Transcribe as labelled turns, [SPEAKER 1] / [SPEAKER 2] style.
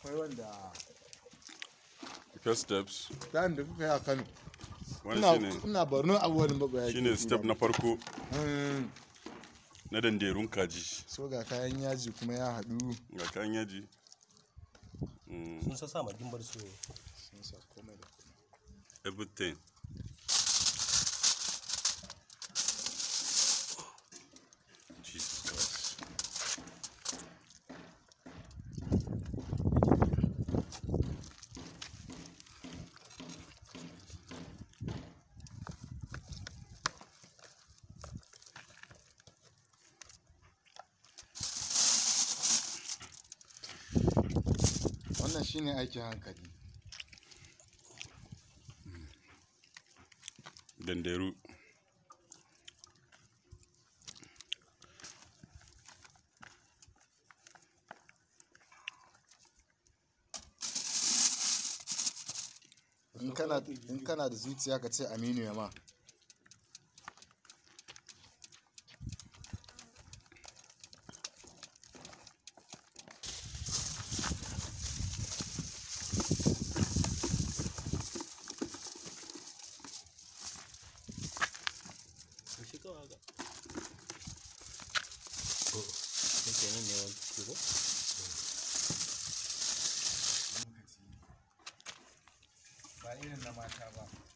[SPEAKER 1] akwai wanda
[SPEAKER 2] first steps
[SPEAKER 1] bayan da kuka yi a kano
[SPEAKER 2] wani
[SPEAKER 1] ina
[SPEAKER 2] shine
[SPEAKER 1] ina barno abubuwan ba ya
[SPEAKER 2] shine step na farko
[SPEAKER 1] Mm,
[SPEAKER 2] na danderun kaji
[SPEAKER 1] so ga kayan yaji kuma ya haɗu
[SPEAKER 2] ga kayan yaji Mm,
[SPEAKER 3] sun sa sa magin bar su
[SPEAKER 1] sun sa komai da komai
[SPEAKER 2] everything Jesus Christ.
[SPEAKER 1] wannan shine aikin hankali
[SPEAKER 2] danderu
[SPEAKER 1] in kana in kana da zuciya ka ce aminu ya ma
[SPEAKER 3] shi kawai ga yake nan ne wani ciki ko
[SPEAKER 1] ba irin na mata ba